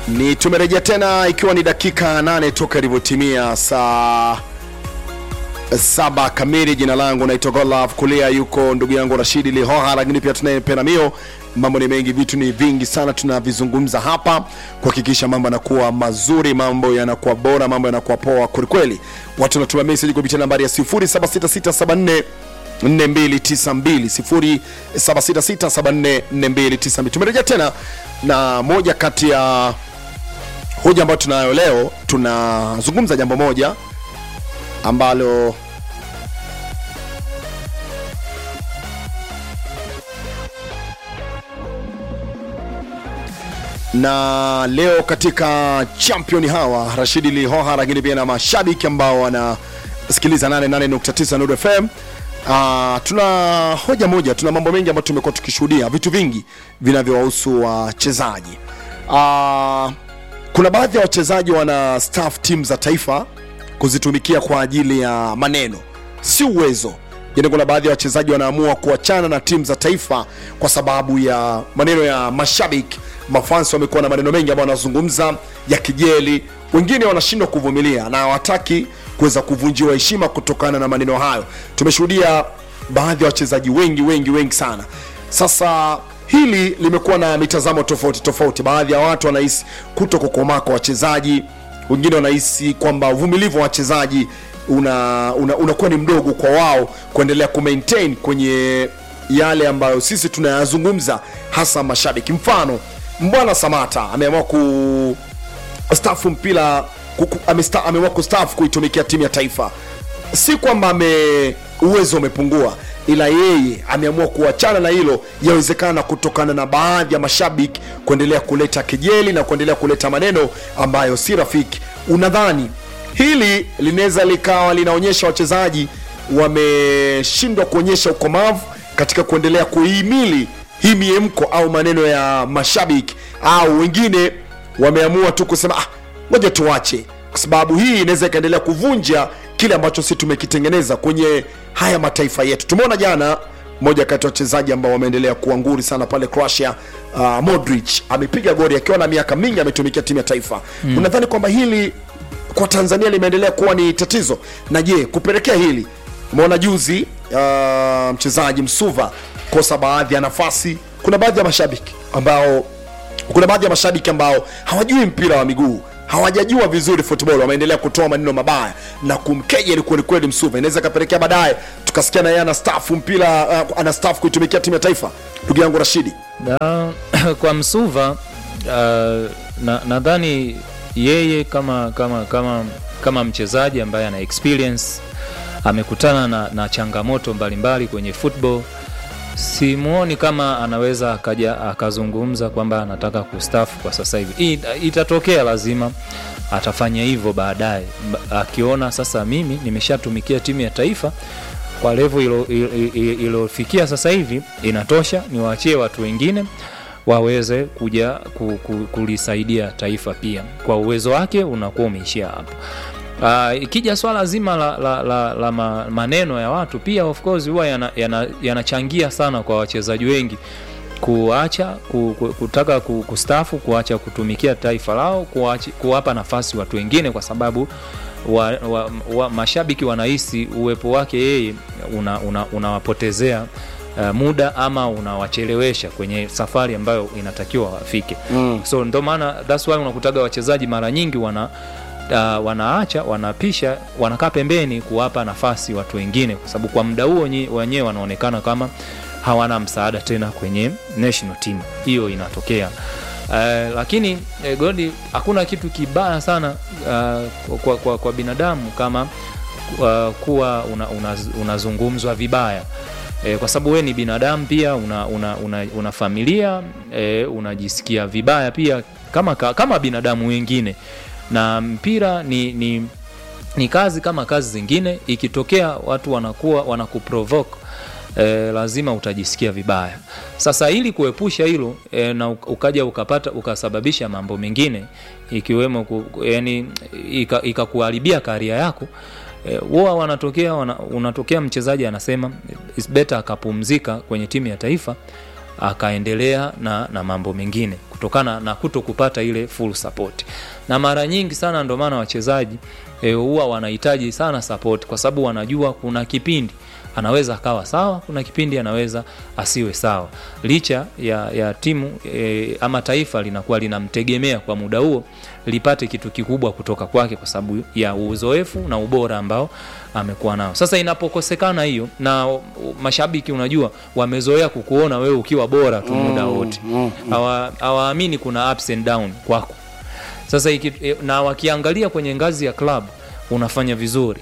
Ni tumerejea tena ikiwa ni dakika nane toka ilivyotimia saa saba kamili. Jina langu naitwa Godlove, kulia yuko ndugu yangu Rashidi Lihoha, lakini pia tunaye Peramio. Mambo ni mengi, vitu ni vingi sana tunavizungumza hapa kuhakikisha mambo yanakuwa mazuri, mambo yanakuwa bora, mambo yanakuwa poa kwelikweli. Watu wanatuma message kupitia nambari ya 076674 4292 0766744292. Tumerejea tena na moja kati ya hoja ambayo tunayo leo, tunazungumza jambo moja ambalo na leo katika champion hawa Rashidi Lihoha, lakini pia na mashabiki ambao wanasikiliza 88.9 Nuru FM. Uh, tuna hoja moja, tuna mambo mengi ambayo tumekuwa tukishuhudia, vitu vingi vinavyowahusu wachezaji. Uh, kuna baadhi ya wachezaji wana staff team za taifa kuzitumikia kwa ajili ya maneno, si uwezo. Yani, kuna baadhi ya wachezaji wanaamua kuachana na timu za taifa kwa sababu ya maneno ya mashabiki. Mafans wamekuwa na maneno mengi ambayo wanazungumza ya kijeli, wengine wanashindwa kuvumilia na hawataki kuweza kuvunjiwa heshima kutokana na maneno hayo. Tumeshuhudia baadhi ya wachezaji wengi wengi wengi sana. Sasa hili limekuwa na mitazamo tofauti tofauti. Baadhi ya watu wanahisi kuto kukomaa kwa wachezaji, wengine wanahisi kwamba uvumilivu wa wachezaji unakuwa una, una ni mdogo kwa wao kuendelea kumaintain kwenye yale ambayo sisi tunayazungumza, hasa mashabiki. Mfano, Mbwana Samata ameamua ku stafu mpira ameamua kustaafu kuitumikia timu ya taifa. Si kwamba ame uwezo umepungua, ila yeye ameamua kuachana na hilo, yawezekana kutokana na baadhi ya mashabiki kuendelea kuleta kejeli na kuendelea kuleta maneno ambayo si rafiki. Unadhani hili linaweza likawa linaonyesha wachezaji wameshindwa kuonyesha ukomavu katika kuendelea kuhimili hii miemko au maneno ya mashabiki, au wengine wameamua tu kusema ah, ngoja tuache, kwa sababu hii inaweza ikaendelea kuvunja kile ambacho sisi tumekitengeneza kwenye haya mataifa yetu. Tumeona jana moja kati ya wachezaji ambao wameendelea kuwa nguri sana pale Croatia, uh, Modric amepiga goli akiwa na miaka mingi ametumikia timu ya taifa mm. Unadhani kwamba hili kwa Tanzania limeendelea kuwa ni tatizo? Na je, kupelekea hili, umeona juzi uh, mchezaji Msuva kosa baadhi ya nafasi. Kuna baadhi ya mashabiki ambao kuna baadhi ya mashabiki ambao hawajui mpira wa miguu hawajajua vizuri football, wameendelea kutoa maneno mabaya na kumkejeli kweli kweli Msuva. Inaweza kapelekea baadaye tukasikia na yeye ana staff mpira uh, ana staff kuitumikia timu ya taifa. Ndugu yangu Rashidi, na, kwa Msuva uh, nadhani na yeye kama kama kama kama mchezaji ambaye ana experience amekutana na, na changamoto mbalimbali mbali kwenye football simuoni kama anaweza akaja akazungumza kwamba anataka kustafu kwa sasa hivi. Itatokea lazima atafanya hivyo baadaye, akiona sasa mimi nimeshatumikia timu ya taifa kwa levo iliyofikia sasa hivi inatosha, niwaachie watu wengine waweze kuja ku, ku, kulisaidia taifa pia. Kwa uwezo wake unakuwa umeishia hapo. Uh, ikija swala zima la, la, la, la maneno ya watu pia of course huwa yanachangia yana, yana sana kwa wachezaji wengi kuacha ku, ku, kutaka ku, kustafu kuacha kutumikia taifa lao kuacha, kuwapa nafasi watu wengine kwa sababu wa, wa, wa, mashabiki wanahisi uwepo wake yeye unawapotezea una, una uh, muda ama unawachelewesha kwenye safari ambayo inatakiwa wafike mm. So ndo maana that's why unakutaga wachezaji mara nyingi wana uh, wanaacha wanapisha wanakaa pembeni kuwapa nafasi watu wengine, kwa sababu kwa muda huo wenyewe wanaonekana kama hawana msaada tena kwenye national team. Hiyo inatokea uh, lakini eh, Godi, hakuna kitu kibaya sana uh, kwa, kwa, kwa binadamu kama uh, kuwa unazungumzwa una, una vibaya E, kwa sababu we ni binadamu pia una, una, una, una familia e, unajisikia vibaya pia kama, kama binadamu wengine na mpira ni, ni, ni kazi kama kazi zingine. Ikitokea watu wanakuwa wanakuprovoke e, lazima utajisikia vibaya. Sasa ili kuepusha hilo e, na ukaja ukapata ukasababisha mambo mengine ikiwemo ku, yani ikakuharibia ika karia yako huwa e, wanatokea wana, unatokea mchezaji anasema it's better akapumzika kwenye timu ya taifa akaendelea na, na mambo mengine kutokana na kuto kupata ile full support na mara nyingi sana ndio maana wachezaji eh, huwa wanahitaji sana support kwa sababu wanajua kuna kipindi anaweza akawa sawa kuna kipindi anaweza asiwe sawa licha ya, ya timu e, ama taifa linakuwa linamtegemea kwa muda huo lipate kitu kikubwa kutoka kwake kwa sababu ya uzoefu na ubora ambao amekuwa nao sasa inapokosekana hiyo na uh, mashabiki unajua wamezoea kukuona wewe ukiwa bora tu muda wote Hawa- hawaamini kuna ups and down kwako sasa iki, e, na wakiangalia kwenye ngazi ya club unafanya vizuri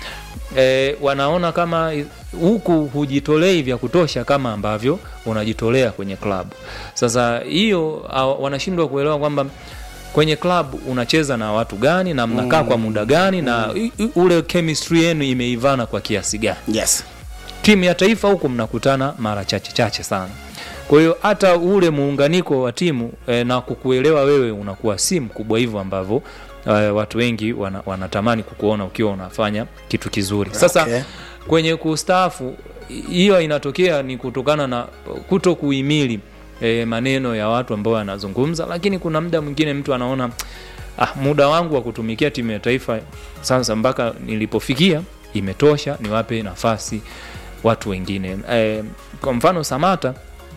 e, wanaona kama i- huku hujitolei vya kutosha kama ambavyo unajitolea kwenye klabu sasa hiyo hawa- wanashindwa kuelewa kwamba kwenye klabu unacheza na watu gani na mnakaa kwa muda gani na i- i- ule chemistry yenu imeivana kwa kiasi gani yes timu ya taifa huku mnakutana mara chache chache sana kwa hiyo hata ule muunganiko wa timu e, na kukuelewa wewe unakuwa si mkubwa hivyo ambavyo e, watu wengi wana, wanatamani kukuona ukiwa unafanya kitu kizuri sasa Okay. kwenye kustaafu hiyo inatokea ni kutokana na kuto kuhimili e, maneno ya watu ambao wanazungumza lakini kuna muda mwingine mtu anaona ah, muda wangu wa kutumikia timu ya taifa sasa mpaka nilipofikia imetosha niwape nafasi watu wengine e, kwa mfano samata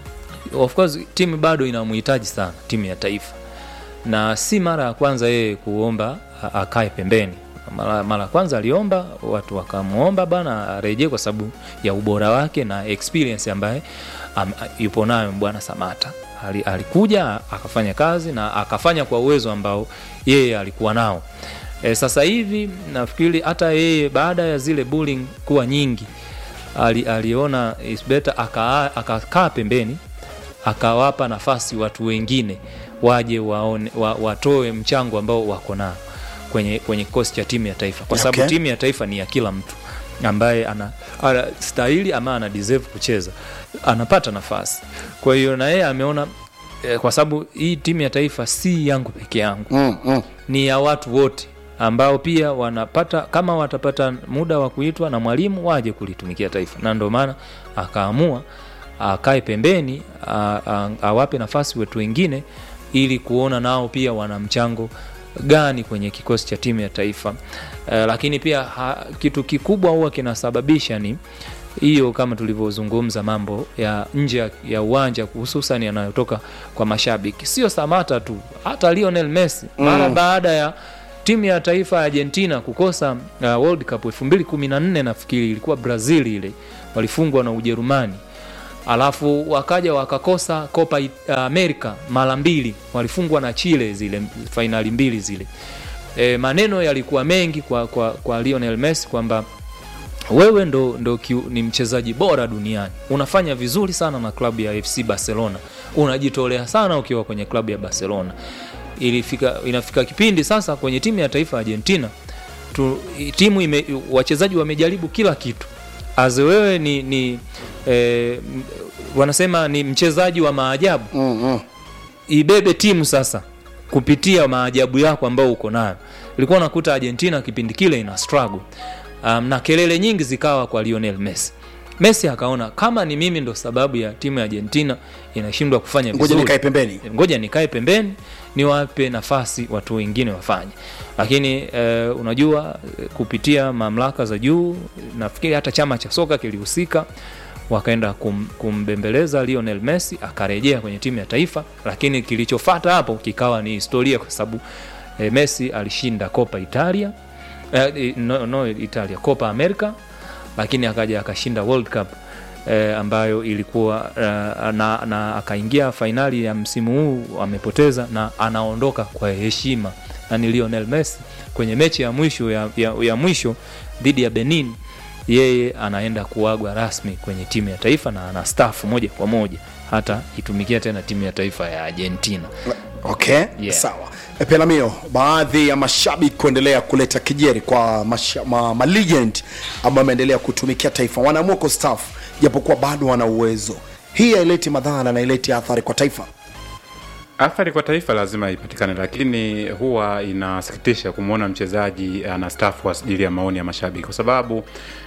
of course timu bado inamhitaji sana timu ya taifa na si mara ya kwanza yeye kuomba a- akae pembeni mara mara ya kwanza aliomba watu wakamwomba bana arejee kwa sababu ya ubora wake na experience ambaye am, yupo nayo bwana samata Ali, alikuja akafanya kazi na akafanya kwa uwezo ambao yeye alikuwa nao e, sasa hivi nafikiri hata yeye baada ya zile bullying kuwa nyingi ali, aliona is better akaa akakaa pembeni akawapa nafasi watu wengine waje waone, wa, watoe mchango ambao wako nao kwenye kwenye kikosi cha timu ya taifa kwa sababu Okay. timu ya taifa ni ya kila mtu ambaye ana, ana stahili ama ana deserve kucheza anapata nafasi kwa hiyo na yeye ameona eh, kwa sababu hii timu ya taifa si yangu peke yangu mm, mm. ni ya watu wote ambao pia wanapata kama watapata muda wa kuitwa na mwalimu waje kulitumikia taifa na ndio maana akaamua akae pembeni a- a- awape nafasi wetu wengine ili kuona nao pia wana mchango gani kwenye kikosi cha timu ya taifa e, lakini pia ha, kitu kikubwa huwa kinasababisha ni hiyo kama tulivyozungumza mambo ya nje ya- ya uwanja hususan yanayotoka kwa mashabiki sio samata tu hata lionel messi mara baada ya timu ya taifa ya argentina kukosa uh, world cup 214 nafikiri ilikuwa brazil ile walifungwa na ujerumani alafu wakaja wakakosa copa It- america mara mbili walifungwa na chile zile fainali mbili zile e, maneno yalikuwa mengi kwa, kwa, kwa lionel messi kwamba wewe ndo, ndo kiu, ni mchezaji bora duniani unafanya vizuri sana na klabu ya fc barcelona unajitolea sana ukiwa kwenye klabu ya barcelona ilifika inafika kipindi sasa kwenye timu ya taifa ya argentina tu, timu ime, wachezaji wamejaribu kila kitu as wewe ni, ni eh, m- wanasema ni mchezaji wa maajabu Mm, mm. ibebe timu sasa kupitia maajabu yako ambao uko nayo ilikuwa nakuta argentina kipindi kile ina struggle um, na kelele nyingi zikawa kwa lionel messi messi akaona kama ni mimi ndo sababu ya timu ya argentina inashindwa kufanya ngoja vizuri nikae pembeni ngoja nikae pembeni niwape nafasi watu wengine wafanye lakini eh, unajua eh, kupitia mamlaka za juu nafikiri hata chama cha soka kilihusika wakaenda kum, kumbembeleza lionel messi akarejea kwenye timu ya taifa lakini kilichofata hapo kikawa ni historia kwa sababu eh, messi alishinda copa italia eh, no, no italia copa america lakini akaja akashinda world cup eh, ambayo ilikuwa eh, na, na akaingia fainali ya msimu huu amepoteza na anaondoka kwa heshima na ni lionel messi kwenye mechi ya mwisho ya, ya, ya mwisho dhidi ya benin yeye anaenda kuagwa rasmi kwenye timu ya taifa na ana stafu moja kwa moja hata itumikia tena timu ya taifa ya argentina okay Yeah. sawa E, pelamio baadhi ya mashabiki kuendelea kuleta kijeri kwa masha, ma, ma legend ambao wameendelea kutumikia taifa wanaamua kustaafu japokuwa bado wana uwezo hii haileti madhara na haileti athari kwa taifa Athari kwa taifa lazima ipatikane, lakini huwa inasikitisha kumwona mchezaji anastaafu kwa ajili ya maoni ya mashabiki, kwa sababu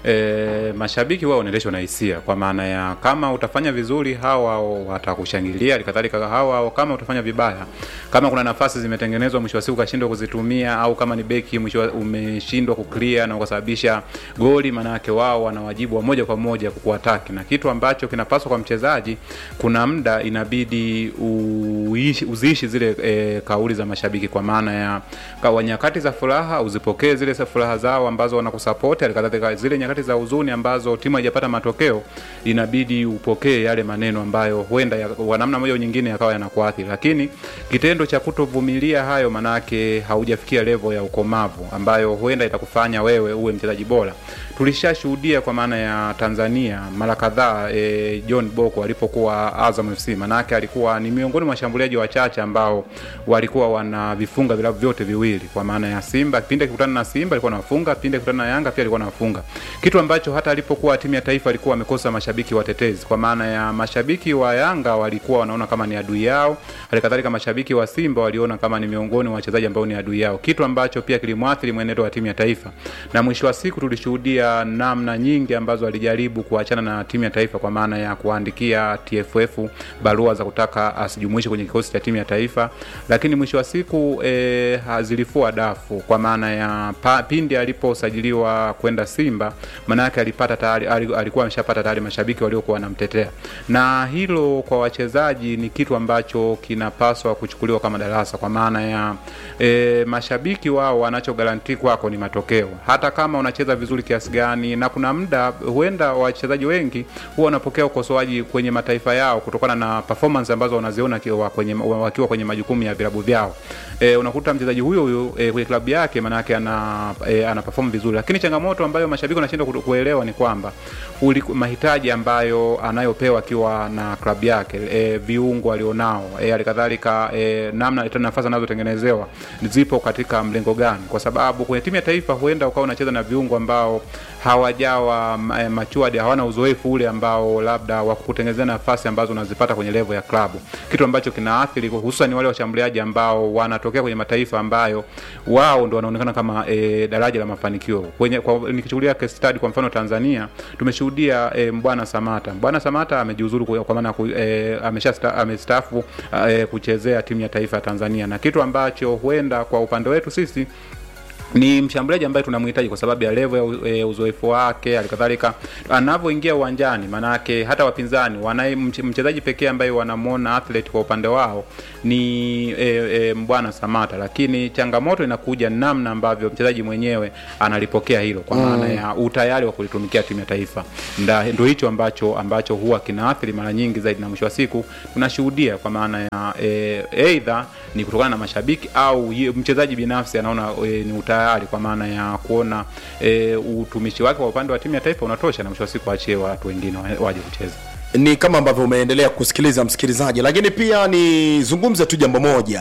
e, mashabiki wao wanaendeshwa na hisia, kwa maana ya kama utafanya vizuri hawa watakushangilia, halikadhalika hawa kama utafanya vibaya, kama kuna nafasi zimetengenezwa mwisho wa siku ukashindwa kuzitumia, au kama ni beki mwisho wa- umeshindwa kuclear na ukasababisha goli, maana yake wao wana wajibu wa moja kwa moja kukuataki, na kitu ambacho kinapaswa kwa mchezaji, kuna muda inabidi uishi, uziishi zile e, kauli za mashabiki, kwa maana ya kwa nyakati za furaha uzipokee zile za furaha zao ambazo wanakusapoti, halikadhalika zile nyakati za huzuni ambazo timu haijapata matokeo, inabidi upokee yale maneno ambayo huenda ya- kwa namna moja au nyingine yakawa yanakuathiri, lakini kitendo cha kutovumilia hayo, manake haujafikia level ya ukomavu ambayo huenda itakufanya wewe uwe mchezaji bora. Tulishashuhudia kwa maana ya Tanzania mara kadhaa e, John Boko alipokuwa Azam FC, manake alikuwa ni miongoni mwa washambuliaji wachache ambao walikuwa wanavifunga vilabu vyote viwili, kwa maana ya Simba. Kipindi akikutana na Simba alikuwa anafunga, kipindi akikutana na Yanga pia alikuwa anafunga, kitu ambacho hata alipokuwa timu ya taifa alikuwa amekosa mashabiki watetezi, kwa maana ya mashabiki wa Yanga walikuwa wanaona kama ni adui yao, halikadhalika mashabiki wa Simba waliona kama ni miongoni mwa wachezaji ambao ni adui yao, kitu ambacho pia kilimwathiri mwenendo wa timu ya taifa, na mwisho wa siku tulishuhudia namna nyingi ambazo alijaribu kuachana na timu ya taifa, kwa maana ya kuandikia TFF barua za kutaka asijumuishe kwenye kikosi cha timu ya taifa, lakini mwisho wa siku e, zilifua dafu, kwa maana ya pa, pindi aliposajiliwa kwenda Simba, maana yake alipata tayari, ali- alikuwa ameshapata tayari mashabiki waliokuwa wanamtetea, na hilo kwa wachezaji ni kitu ambacho kinapaswa kuchukuliwa kama darasa, kwa maana ya e, mashabiki wao wanachogaranti kwako ni matokeo, hata kama unacheza vizuri kiasi gani, na kuna muda huenda wachezaji wengi huwa wanapokea ukosoaji kwenye mataifa yao kutokana na performance ambazo wanaziona kiwa kwenye, wakiwa kwenye majukumu ya vilabu vyao. E, unakuta mchezaji huyo huyo e, kwenye klabu yake maanake ana, e, ana perform vizuri, lakini changamoto ambayo mashabiki wanashindwa ku- kuelewa ni kwamba uli, mahitaji ambayo anayopewa akiwa na klabu yake e, viungo alionao e, halikadhalika e, namna tena nafasi anazotengenezewa zipo katika mlengo gani, kwa sababu kwenye timu ya taifa huenda ukawa unacheza na viungo ambao hawajawa eh, matured, hawana uzoefu ule ambao labda wa kukutengenezea nafasi ambazo unazipata kwenye level ya klabu, kitu ambacho kinaathiri hususan wale washambuliaji ambao wanatokea kwenye mataifa ambayo wao ndo wanaonekana kama e, daraja la mafanikio kwenye kwa, nikichukulia case study kwa mfano Tanzania tumeshuhudia e, Mbwana Samata. Mbwana Samata amejiuzuru kwa kwa maana ku- e, amesha sta- amestaafu e, kuchezea timu ya taifa ya Tanzania, na kitu ambacho huenda kwa upande wetu sisi ni mshambuliaji ambaye tunamhitaji kwa sababu ya level ya u- e, uzoefu wake, halikadhalika anavyoingia uwanjani, maanake hata wapinzani wanaye mche- mchezaji pekee ambaye wanamwona athlete kwa upande wao ni e, e, Mbwana Samata, lakini changamoto inakuja namna ambavyo mchezaji mwenyewe analipokea hilo, kwa maana ya utayari wa kulitumikia timu ya taifa. Nda- Ndio hicho ambacho ambacho huwa kinaathiri mara nyingi zaidi, na mwisho wa siku tunashuhudia kwa maana ya e, either ni kutokana na mashabiki au ye- mchezaji binafsi anaona e, ni utayari kwa maana ya kuona e, utumishi wake kwa upande wa timu ya taifa unatosha, na mwisho wa siku achie watu wengine wa- waje kucheza. ni kama ambavyo umeendelea kusikiliza msikilizaji lakini pia nizungumze tu jambo moja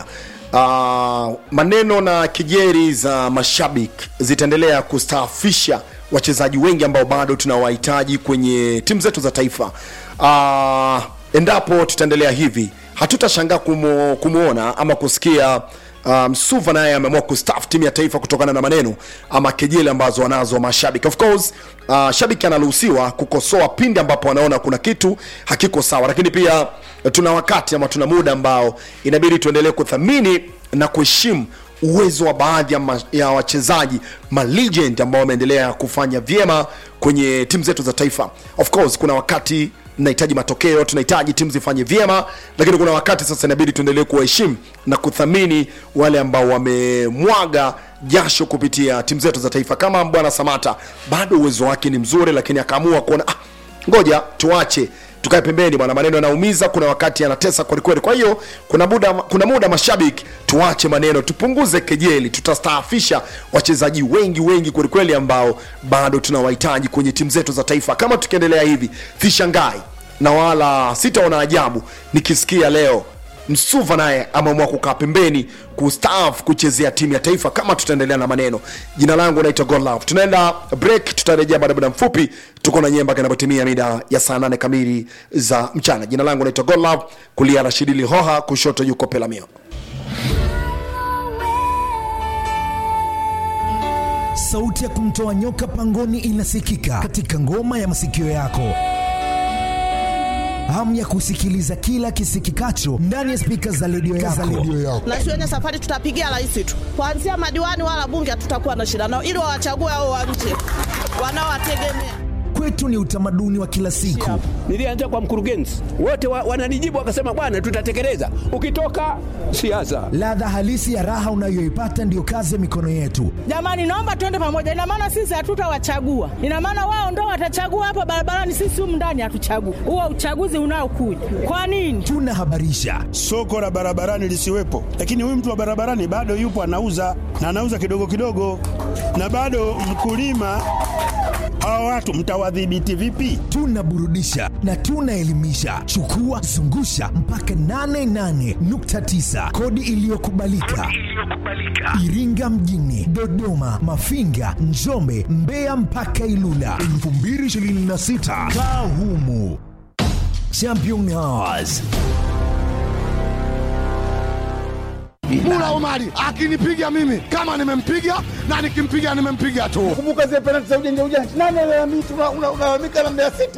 uh, maneno na kejeri za mashabiki zitaendelea kustaafisha wachezaji wengi ambao bado tunawahitaji kwenye timu zetu za taifa uh, endapo tutaendelea hivi hatutashangaa kumu, kumwona ama kusikia uh, Msuva naye ameamua kustaff timu ya taifa kutokana na maneno ama kejeli ambazo wanazo mashabiki. Of course uh, shabiki anaruhusiwa kukosoa pindi ambapo anaona kuna kitu hakiko sawa, lakini pia uh, tuna wakati ama tuna muda ambao inabidi tuendelee kuthamini na kuheshimu uwezo wa baadhi ya, ma, ya wachezaji ma legend ambao wameendelea kufanya vyema kwenye timu zetu za taifa. Of course kuna wakati tunahitaji matokeo, tunahitaji timu zifanye vyema, lakini kuna wakati sasa inabidi tuendelee kuwaheshimu na kuthamini wale ambao wamemwaga jasho kupitia timu zetu za taifa. Kama bwana Samata, bado uwezo wake ni mzuri, lakini akaamua kuona ah, ngoja tuache tukae pembeni bwana, maneno yanaumiza, kuna wakati yanatesa kwelikweli. Kwa hiyo kuna muda, kuna muda mashabiki, tuache maneno, tupunguze kejeli, tutastaafisha wachezaji wengi wengi kwelikweli ambao bado tunawahitaji kwenye timu zetu za taifa. Kama tukiendelea hivi, sishangai na wala sitaona ajabu nikisikia leo Msuva naye ameamua kukaa pembeni kustaafu kuchezea timu ya taifa. Kama tutaendelea na maneno, jina langu naitwa Godlove. Tunaenda break, tutarejea baada ya muda mfupi. Tuko na nyemba kinapotimia mida ya saa nane kamili za mchana. Jina langu naitwa Godlove, kulia Rashidi Lihoha, kushoto yuko Pelamio. Sauti ya kumtoa nyoka pangoni inasikika katika ngoma ya masikio yako. Hamu ya kusikiliza kila kisikikacho ndani ya spika za redio yako. na shuleni safari tutapigia rais tu, kuanzia madiwani wala bunge hatutakuwa na shida nao, ili wawachague hao wa nje wanaowategemea. Kwetu ni utamaduni wa kila siku. Nilianza kwa mkurugenzi, wote wa, wananijibu wakasema, bwana, tutatekeleza. Ukitoka siasa, Ladha halisi ya raha unayoipata ndiyo kazi ya mikono yetu. Jamani, naomba tuende pamoja. Ina maana sisi hatutawachagua, ina maana wao ndo watachagua hapa barabarani, sisi humu ndani hatuchagui. Huo uchaguzi unaokuja kwa nini? Tunahabarisha, soko la barabarani lisiwepo, lakini huyu mtu wa barabarani bado yupo anauza na anauza kidogo kidogo, na bado mkulima. Hawa watu mtawadhibiti vipi? tunaburudisha na tunaelimisha. Chukua zungusha mpaka 88.9 kodi iliyokubalika Iringa mjini, Dodoma, Mafinga, Njombe, Mbeya mpaka Ilula 2026 kaa humu. Champion Hours Mula Omari akinipiga mimi kama nimempiga na nikimpiga nimempiga tu. Kumbuka zile penalti za ujanja ujanja, nani alalamika? Unalalamika na Mbeya City